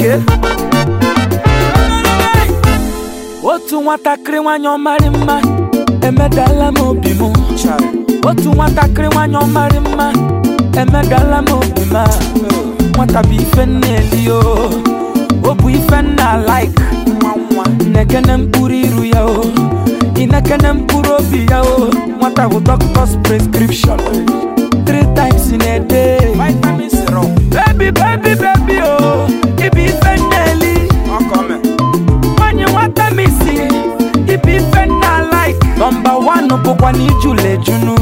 oke otu nwatakịrị nwanyị ọmarị mma emedala m obi m otu nwatakịrị nwanyị ọmarị mma emedala m obi m a. nwata bụ ife nna eli o o bụ ife nna like nekene mkpụrụ iru ya o inekene mkpụrụ obi ya o nwata bụ doctor's prescription three times in a day vitamin syrup baby baby baby o ibu ife nna eli nwanyị nwata m isi ibu ife nna like nọmba one bụkwa na ijula ejunu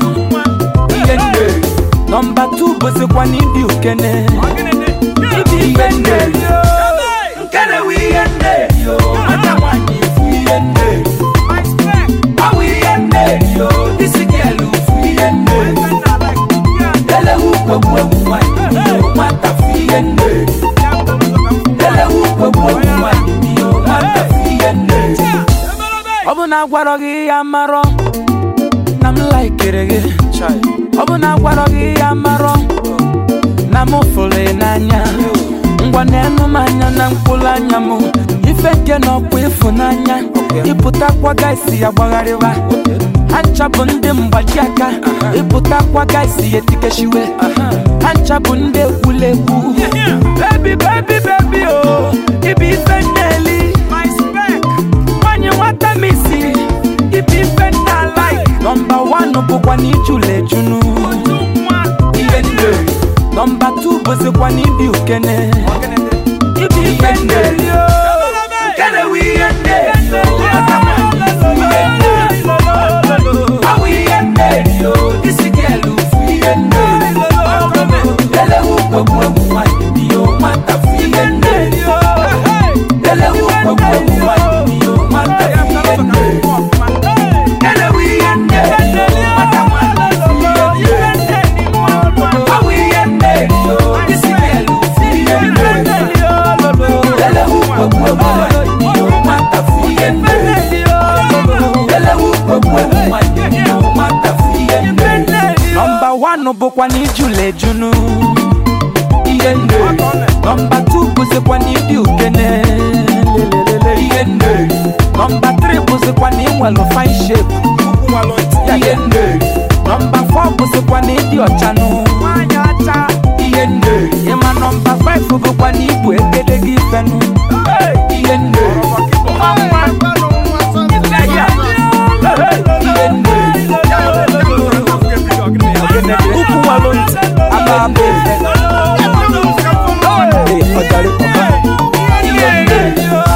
ihe nne nọmba two bụzikwa na ịdị ukene ibu ife nna eli o nkene wụ ihe nna eli o nwata nwanyị ifu ihe nna eli awụ ihe nna eli o disi gịelu fu ihe nna eli elewu kwegbu egwu nwanyị o nwata fu ihe nna eli elewu kwegbu egwu nwanyị o nwata fu ihe nna eli ọ bụ na agwarọ gị ya marọ na m laikere gị ọ bụ na agwarọ gị ya marọ na m fụrụ ị n'anya ngwa na-enu m anya na mkpụrụ anya m ife nke na ọkwa ịfụnanya ịpụtakwa gaisi ya gbagharịwa ha ncha bụ ndị mgbaji aka ịpụtakwa gaisi ya etikeshiwe ha ncha bụ ndị ekwulegwu bebi bebi bebi o ibe ife nna-eli nwanyị nwata m isi ibe ife nna like nọmba wan bụkwa na ijula ejunu ihe nne nọmba tu bụzikwa na ịdị ukene ibe ife nna-eli o nkene wụ ihe nna-eli o nwata nwanyị fu ihe nna-eli awụ ihe nna-eli o isi gịelu fu ihe nna-eli elewu kwegbu egwu nwanyị bi o nwata fu ihe nna-eli elewu kwegbu egwu nwanyị bi o nwata fu ihe nna-eli elewu ihe nna-eli o nwata nwanyị fu ihe nna-eli awụ ihe nna-eli o isi gịelu fu ihe nna-eli elewu kwegbu egwu nwanyị bi o nwata fu ihe nna-eli elewu kwegbu egwu nwanyị bi o nwata fu ihe nna-eli nọmba wan bụkwa na ijula ejunu ihe nne nọmba tu bụzikwa na ịdị ukene lelelele ihe nne nọmba tri bụzikwa na ịnwelu fine shape ihe nne nọmba fọ bụzikwa na ịdị ọchanụ ihe nne ịma nọmba faif bụkwa na ibu egedege ifenụ ihe nne nwa nwa ife ya ihe nne ukwu nwalụ ntị aba aba efe Ee, ọjàre papa ihe nne